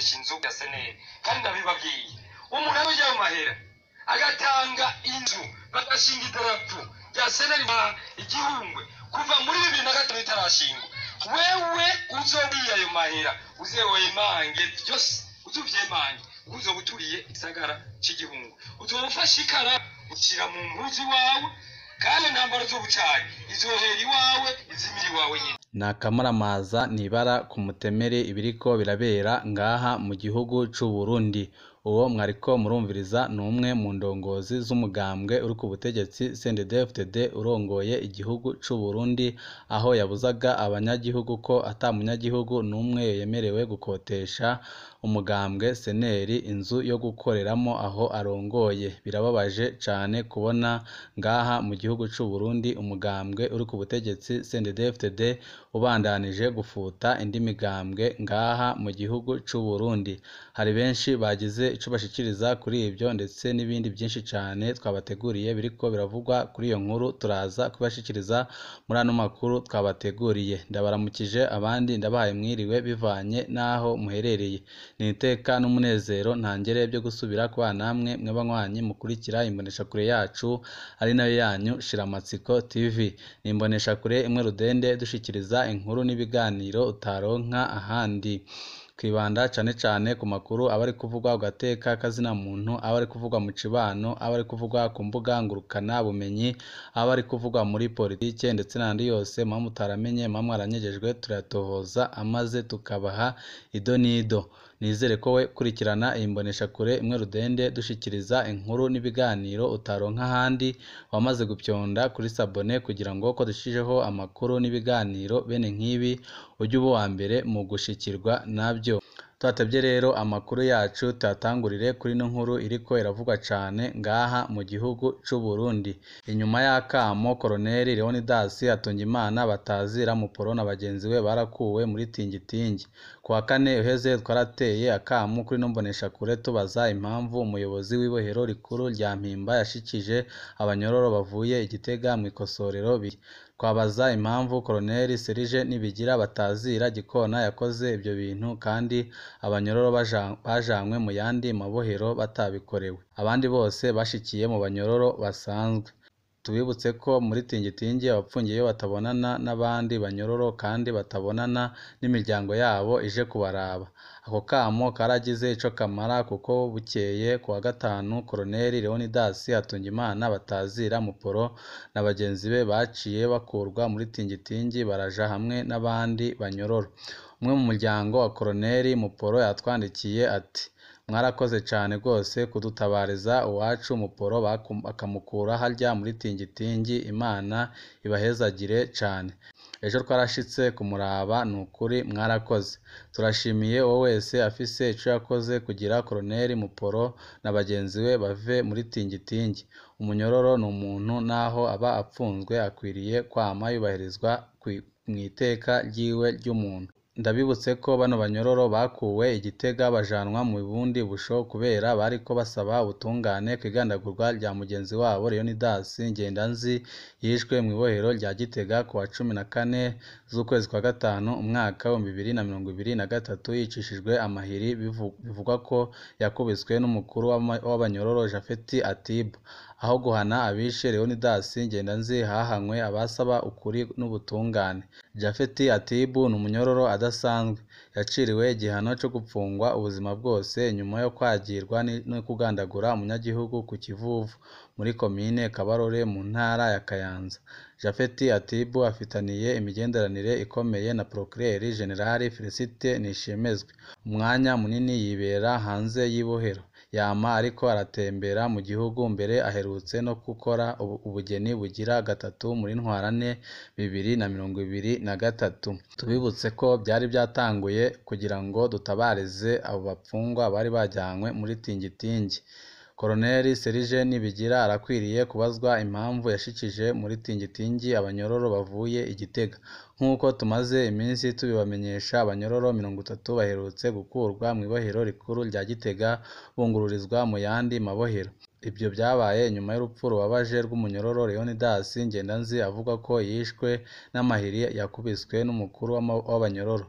gukodesha inzu ya seneri kandi ndabibabwiye umuntu aba ajya mu mahera agatanga inzu bagashinga idarapo rya seneri ma igihungwe kuva muri bibiri na gatanu itarashingwa wewe uzobiye ayo mahera uzewemange byose uzuvyemange uzoba uturiye igisagara c'igihungu uzoba ufashe ikara ushira mu mpuzu iwawe kandi ntambaro z'ubucayi izohera iwawe izimira iwawe nyine ni akamaramaza nibara ku mutemere ibiriko birabera ngaha mu gihugu c'u Burundi uwo mwariko murumviriza ni umwe mu ndongozi z'umugambwe uri ku butegetsi CNDD-FDD urongoye igihugu c'u Burundi aho yabuzaga abanyagihugu ko ata munyagihugu n'umwe yemerewe gukotesha umugambwe seneri inzu yo gukoreramo aho arongoye birababaje cane kubona ngaha mu gihugu c'u Burundi umugambwe uri ku butegetsi CNDD-FDD ubandanije gufuta indi migambwe ngaha mu gihugu c'u Burundi hari benshi bagize ico bashikiriza kuri ibyo ndetse n'ibindi byinshi cane twabateguriye biriko biravugwa kuri iyo nkuru turaza kubashikiriza muri ano makuru twabateguriye ndabaramukije abandi ndabahaye mwiriwe bivanye n'aho muherereye ni iteka n'umunezero ntangere byo gusubira kubana namwe mw'abanywanyi mukurikira imboneshakure yacu ari nayo yanyu shiramatsiko tv ni imboneshakure imwe rudende dushikiriza inkuru n'ibiganiro utaronka ahandi twibanda cane cane ku makuru aba ari kuvugwa ku gateka kazina muntu aba ari kuvugwa mu cibano aba ari kuvugwa ku mbuga ngurukana bumenyi aba ari kuvugwa muri politike ndetse n'andi yose muba mutaramenye muba mwaranyegejwe turayatohoza amaze tukabaha ido n'ido nizere ko we kurikirana iyi mboneshakure imwe rudende dushikiriza inkuru n'ibiganiro utaronka ahandi wamaze gupyonda kuri sabone kugira ngo ko dushijeho amakuru n'ibiganiro bene nk'ibi ujye uba uwa mbere mu gushikirwa nabyo twatebye rero amakuru yacu tuyatangurire kuri ino nkuru iriko iravugwa cane ngaha mu gihugu c'u Burundi inyuma y'akamo koroneli Leonidas Hatungimana batazira muporo na bagenzi be barakuwe muri tingitingi ku wa kane uheze twarateye akamo kuri ino mboneshakure tubaza impamvu umuyobozi w'ibohero rikuru rya Mpimba yashikije abanyororo bavuye igitega mu ikosorero biri twabaza impamvu koroneli Serije Nibigira batazira Gikona yakoze ibyo bintu kandi abanyororo bajanywe mu yandi mabohero batabikorewe abandi bose bashikiye mu banyororo basanzwe tubibutse ko muri tingitingi abapfungiye batabonana n'abandi banyororo kandi batabonana n'imiryango yabo ije kubaraba ako kamo karagize ico kamara kuko bukeye ku wa gatanu koroneli Leonidas Hatungimana batazira muporo na bagenzi be baciye bakurwa muri tingitingi baraja hamwe n'abandi banyororo umwe mu muryango wa koroneli muporo yatwandikiye ati mwarakoze cane rwose kudutabariza uwacu muporo bakamukura harya muri tingitingi imana ibahezagire cane ejo twarashitse kumuraba ni ukuri mwarakoze turashimiye uwo wese afise ico yakoze kugira koroneli muporo na bagenzi be bave muri tingitingi umunyororo ni umuntu naho aba apfunzwe akwiriye kwama yubahirizwa mw'iteka ryiwe ry'umuntu ndabibutse ko bano banyororo bakuwe igitega bajanwa mu bundi busho kubera bariko basaba ubutungane kw'igandagurwa rya mugenzi wabo Leonidas Ngendanzi yishwe mw'ibohero rya Gitega ku wa cumi na kane z'ukwezi kwa gatanu umwaka wa bibiri na mirongo ibiri na gatatu yicishijwe amahiri bivugwa ko yakubiswe n'umukuru w'abanyororo Japhet Atibu aho guhana abishe Leonidas Ngendanzi hahanywe abasaba ukuri n'ubutungane Japhet Atibu ni umunyororo adasanzwe yaciriwe igihano cyo gupfungwa ubuzima bwose nyuma yo kwagirwa no kugandagura umunyagihugu ku Kivuvu muri komine Kabarore mu ntara ya Kayanza Japhet Atibu afitaniye imigenderanire ikomeye na Procureur General Felicite Nishimezwe umwanya munini yibera hanze y'ibohero yama ariko aratembera mu gihugu mbere aherutse no gukora ubugeni bugira gatatu muri ntwarane bibiri na mirongo ibiri na gatatu tubibutse ko byari byatanguye kugira ngo dutabarize abo bapfungwa bari bajyanywe muri tingitingi koroneli Serije Nibigira arakwiriye kubazwa impamvu yashikije muri tingitingi abanyororo bavuye igitega nk'uko tumaze iminsi tubibamenyesha abanyororo mirongo itatu baherutse gukurwa mu ibohero rikuru rya Gitega bungururizwa mu yandi mabohero ibyo byabaye nyuma y'urupfu rubabaje rw'umunyororo Leonidas Ngendanzi avuga ko yishwe n'amahiri yakubiswe n'umukuru w'abanyororo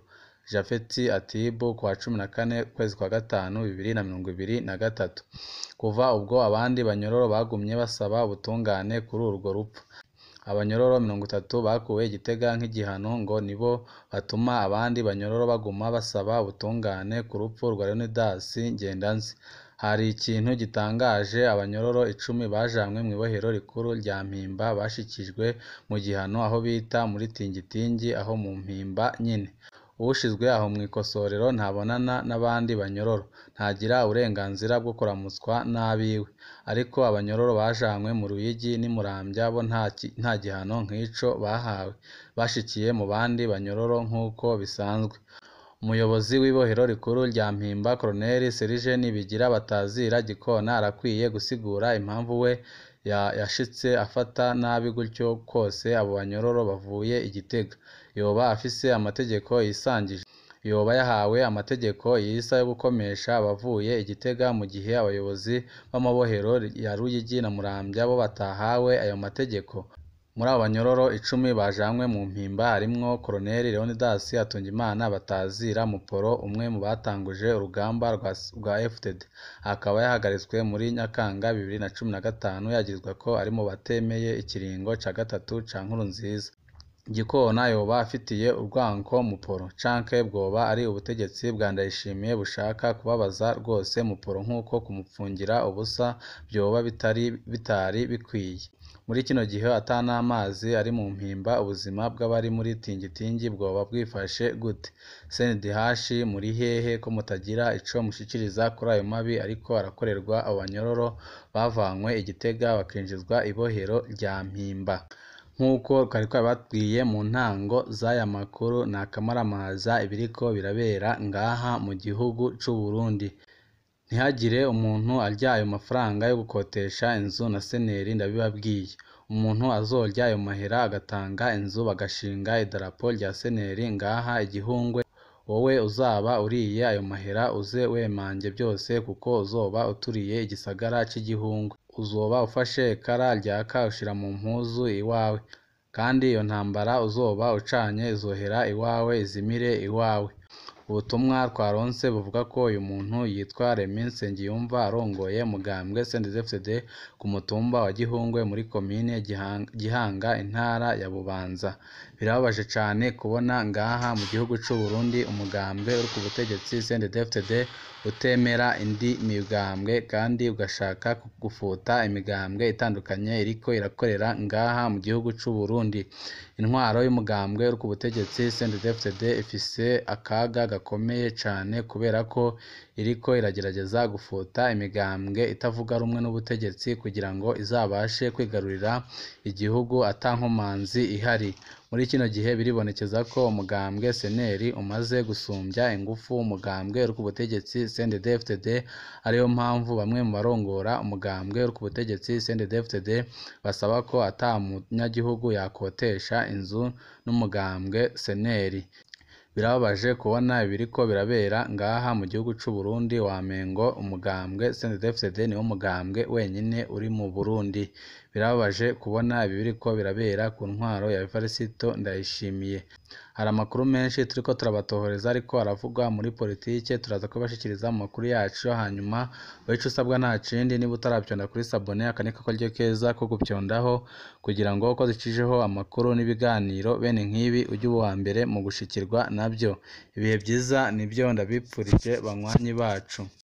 Japhet Atibu ku wa cumi na kane ukwezi kwa gatanu bibiri na mirongo ibiri na gatatu kuva ubwo abandi banyororo bagumye basaba ubutungane kuri urwo rupfu abanyororo mirongo itatu bakuwe i Gitega nk'igihano ngo nibo batuma abandi banyororo baguma basaba ubutungane ku rupfu rwa Leonidas Ngendanzi hari ikintu gitangaje abanyororo icumi bajanywe mu ibohero rikuru rya Mpimba bashikijwe mu gihano aho bita muri Tingitingi aho mu Mpimba nyine uwushizwe aho mu ikosorero ntabonana n'abandi banyororo ntagira uburenganzira bwo kuramutswa n'abiwe ariko abanyororo bajanywe mu Ruyigi n'i Muramvya bo nta gihano nk'ico bahawe bashikiye mu bandi banyororo nk'uko bisanzwe umuyobozi w'ibohero rikuru rya Mpimba Colonel Serge Nibigira batazira Gikona arakwiye gusigura impamvu we yashitse afata nabi gutyo kose abo banyororo bavuye i Gitega yoba afise amategeko yisangije yoba yahawe amategeko yisa yo gukomesha abavuye i Gitega mu gihe abayobozi b'amabohero ya Ruyigi na Muramvya bo batahawe ayo mategeko muri abo banyororo icumi bajanywe mu Mpimba harimwo Colonel Leonidas Hatungimana batazira Muporo umwe mu batanguje urugamba rwa FDD akaba yahagaritswe muri Nyakanga bibiri na cumi na gatanu yagirizwa ko ari mu batemeye ikiringo ca gatatu ca Nkurunziza Gikona yoba afitiye urwanko Muporo canke bwoba ari ubutegetsi bwa Ndayishimiye bushaka kubabaza rwose Muporo nk'uko kumupfungira ubusa vyoba bitari bikwiye muri kino gihe ata n'amazi ari mu Mpimba ubuzima bw'abari muri Tingitingi bwoba bwifashe gute CNDH muri hehe ko mutagira ico mushikiriza kuri ayo mabi ariko arakorerwa abo banyororo bavanywe i Gitega bakinjizwa ibohero rya Mpimba nk'uko twari twabibabwiye mu ntango z'aya makuru ni akamaramaza ibiriko birabera ngaha mu gihugu c'u Burundi ntihagire umuntu arya ayo mafaranga yo gukotesha inzu na seneri ndabibabwiye umuntu azorya ayo mahera agatanga inzu bagashinga idarapo rya seneri ngaha igihungwe wowe uzaba uriye ayo mahera uze wemange byose kuko uzoba uturiye igisagara c'igihungwe uzoba ufashe ekara ryaka ushira mu mpuzu iwawe kandi iyo ntambara uzoba ucanye izohera iwawe izimire iwawe ubutumwa twaronse buvuga ko uyu muntu yitwa Remy Nsengiyumva arongoye umugambwe CNDD-FDD ku mutumba wa Gihungwe muri komine Gihanga intara ya Bubanza birababaje cane kubona ngaha mu gihugu c'u Burundi umugambwe uri ku butegetsi CNDD-FDD utemera indi migambwe kandi ugashaka gufuta imigambwe itandukanye iriko irakorera ngaha mu gihugu c'u Burundi intwaro y'umugambwe uri ku butegetsi CNDD-FDD ifise akaga gakomeye cane kubera ko iriko iragerageza gufuta imigambwe itavuga rumwe n'ubutegetsi kugira ngo izabashe kwigarurira igihugu ata nkomanzi ihari muri kino gihe biribonekeza ko umugambwe seneri umaze gusumbya ingufu umugambwe uri ku butegetsi CNDD-FDD ariyo mpamvu bamwe mu barongora umugambwe uri ku butegetsi CNDD-FDD basaba ko ata munyagihugu yakotesha inzu n'umugambwe seneri birababaje kubona ibiriko birabera ngaha mu gihugu c'u Burundi wamengo umugambwe CNDD-FDD niwo mugambwe wenyine uri mu Burundi birababaje kubona ibi biriko birabera ku ntwaro ya Evariste Ndayishimiye hari amakuru menshi turiko turabatohoreza ariko aravugwa muri politike turaza kubashikiriza mu makuru yacu hanyuma wowe ico usabwa nta kindi niba utaravyonda kuri sabone aka niko karyo keza ko gupyondaho kugira ngo uko zicisheho amakuru n'ibiganiro bene nk'ibi ujye uba uwa mbere mu gushikirwa navyo ibihe vyiza nivyo ndabipfurije banywanyi bacu